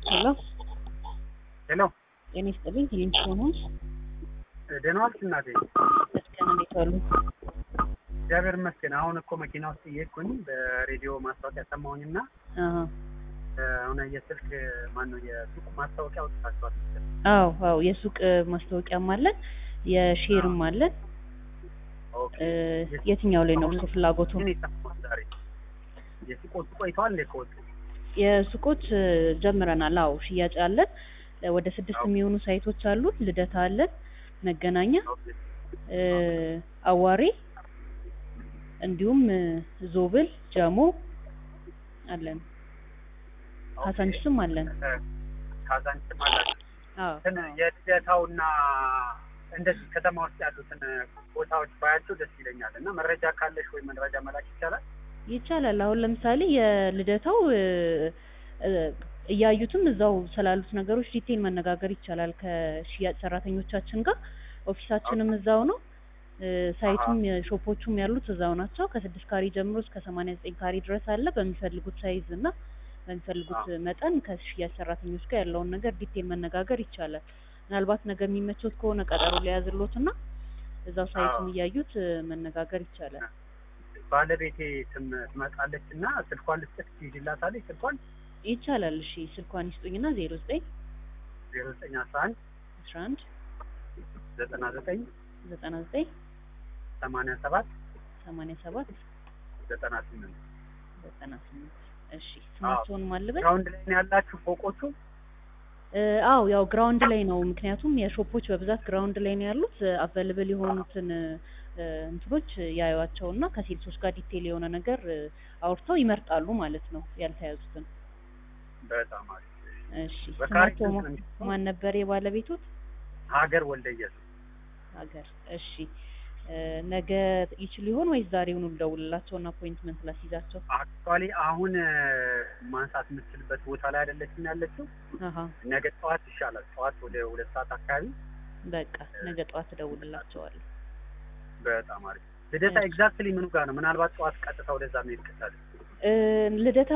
ሄሎ ሄሎ ጤና ይስጥልኝ። ቴሌቪዥን ሆንስ ደህና ዋልሽ እናቴ? መስገን እንዴት ዋሉ? እግዚአብሔር ይመስገን። አሁን እኮ መኪና ውስጥ እየሄድኩኝ በሬዲዮ ማስታወቂያ ሰማሁኝና አሀ አሁን የስልክ ማን ነው የሱቅ ማስታወቂያ አውጥታችኋል መሰለኝ። አዎ አዎ የሱቅ ማስታወቂያም አለን የሼርም አለን። ኦኬ። እ፣ የትኛው ላይ ነው እርሱ ፍላጎቱ? ምን የሰማሁት ዛሬ የሱቆቹ ቆይተዋል እንዴ ከወጡ? የሱቆች እ፣ ጀምረናል። አዎ ሽያጭ አለን። እ፣ ወደ ስድስት የሚሆኑ ሳይቶች አሉን። ልደታ አለን፣ መገናኛ፣ ኦኬ። እ፣ አዋሬ እንዲሁም እ፣ ዞብል፣ ጀሞ አለን። ካሳንችስም አለን። እ፣ ካዛንችም አላችሁ? አዎ እንትን የልደታውና እንደዚህ ከተማ ውስጥ ያሉትን ቦታዎች ባያቸው ደስ ይለኛል እና መረጃ ካለሽ ወይ መረጃ መላክ ይቻላል? ይቻላል። አሁን ለምሳሌ የልደታው እ፣ እ፣ እያዩትም እዛው ስላሉት ነገሮች ዲቴል መነጋገር ይቻላል ከሽያጭ ሰራተኞቻችን ጋር። ኦፊሳችንም እዛው ነው። እ፣ ሳይቱም ሾፖቹም ያሉት እዛው ናቸው። ከስድስት ካሬ ጀምሮ እስከ ሰማንያ ዘጠኝ ካሬ ድረስ አለ። በሚፈልጉት ሳይዝ እና በሚፈልጉት መጠን ከሽያጭ ሰራተኞች ጋር ያለውን ነገር ዲቴል መነጋገር ይቻላል። ምናልባት ነገ የሚመቾት ከሆነ ቀጠሮ ሊያዝሎት እና እዛው ሳይቱን አዎ። እያዩት እ፣ መነጋገር ይቻላል። ባለቤቴ ትም ትመጣለች እና ስልኳን ልስጥሽ ትይዥላታለች ስልኳን ይቻላል። እሺ ስልኳን ይስጡኝና ዜሮ ዘጠኝ ዜሮ ዘጠኝ አስራ አንድ አስራ አንድ ዘጠና ዘጠኝ ዘጠና ዘጠኝ ሰማንያ ሰባት ሰማንያ ሰባት ዘጠና ስምንት ዘጠና ስምንት እሺ ስማቸውን ማልበል ግራውንድ ላይ ነው ያላችሁ ፎቆቹ? እ፣ አዎ ያው ግራውንድ ላይ ነው። ምክንያቱም የሾፖች በብዛት ግራውንድ ላይ ነው ያሉት። አቬልብል የሆኑትን እ፣ እንትኖች ያዩዋቸውና ከሴልሶች ጋር ዲቴል የሆነ ነገር እ፣ አውርተው ይመርጣሉ ማለት ነው ያልተያዙትን። በጣም አሪፍ። እሺ በካሬ ስማቸው ስንት ማ- ነው የሚሸጠው? ማን ነበር የባለቤቱት? ሀገር ወልደ ኢየሱስ ሀገር እሺ እ፣ ነገ ይችሉ ይሆን ወይስ ዛሬውኑ ልደውልላቸውና አፖይንትመንት ላስይዛቸው? አክቹዋሊ አሁን እ፣ ማንሳት የምትችልበት ቦታ ላይ አይደለችም ያለችው። አሀ ነገ ጠዋት ይሻላል። ጠዋት ወደ ሁለት ሰዓት አካባቢ በቃ ነገ ጠዋት እደውልላቸዋለሁ። በጣም አሪፍ። ልደታ እሺ። ኤግዛክትሊ ምኑ ጋር ነው? ምናልባት ጠዋት ቀጥታ ወደዛ መሄድ ከቻለ እ፣ ልደታ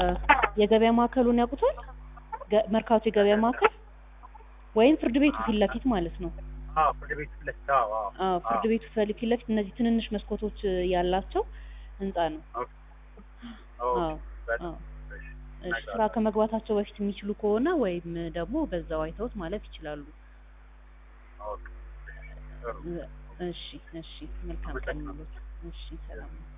የገበያ ማዕከሉን ያውቁታል? ገ- መርካቶ የገበያ ማዕከል ወይም ፍርድ ቤቱ ፊት ለፊት ማለት ነው። አዎ፣ ፍርድ ቤት ፊት ለፊት አዎ፣ አዎ፣ አዎ ፍርድ አዎ። ቤቱ ፊት ለፊት እነዚህ ትንንሽ መስኮቶች እ፣ ያላቸው ህንጻ ነው። ኦኬ፣ አዎ በጣም አዎ። እሺ። እሺ ስራ ከመግባታቸው በፊት የሚችሉ ከሆነ ወይም ደግሞ በዛው አይተውት ማለፍ ይችላሉ። ኦኬ፣ ጥሩ። እ፣ እሺ እሺ መልካም ቀን ይሁንልዎት። እሺ ሰላም ነው።